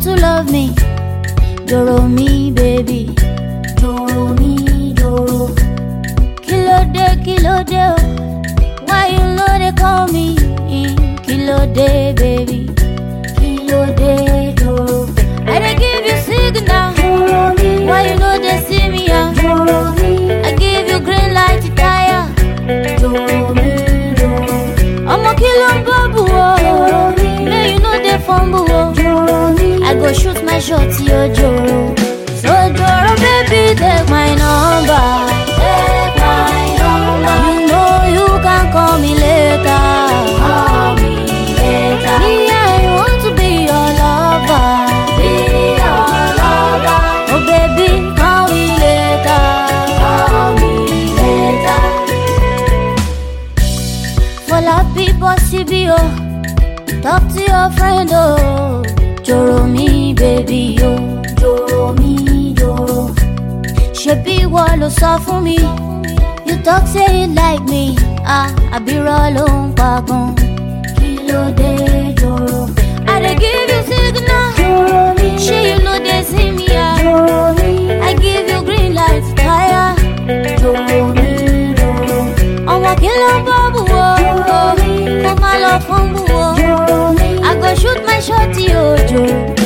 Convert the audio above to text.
to love me. Doro me, baby. Doro me, doro. Kilo de, kilo de, oh. Why you know they call me? Kilo de, baby. Kilo de, doro. I dey give you signal. Doro me, Why you know they see me? ah? doro me, I give you green light to tire. doro me, doro, Ọmọ kí ló ń bọ́bù o? May you no dey fumble o. doro me, I go shoot my shot yo joro. So joro baby take my number. take my number, You know you can call me later. call me later, Me I want to be your lover. be your lover, Oh baby call me later. call me later, Fọlá people síbí o. Talk to your friend o. Joro mi baby o. doro me, doro, ṣebí ìwọ ló sọ fún mi you talk say you like me ah àbírọ̀ ló ń pa gan. kí ló dé, doro, i dey give you signal doro me, ṣé you no dey see me ah doro me, i give you green light tire. doro me, doro, ọmọ kí ló ń bọ́ bù wọ́ kó má lọ fún bù wọ́ doro me, i go shoot my shot yóò jò.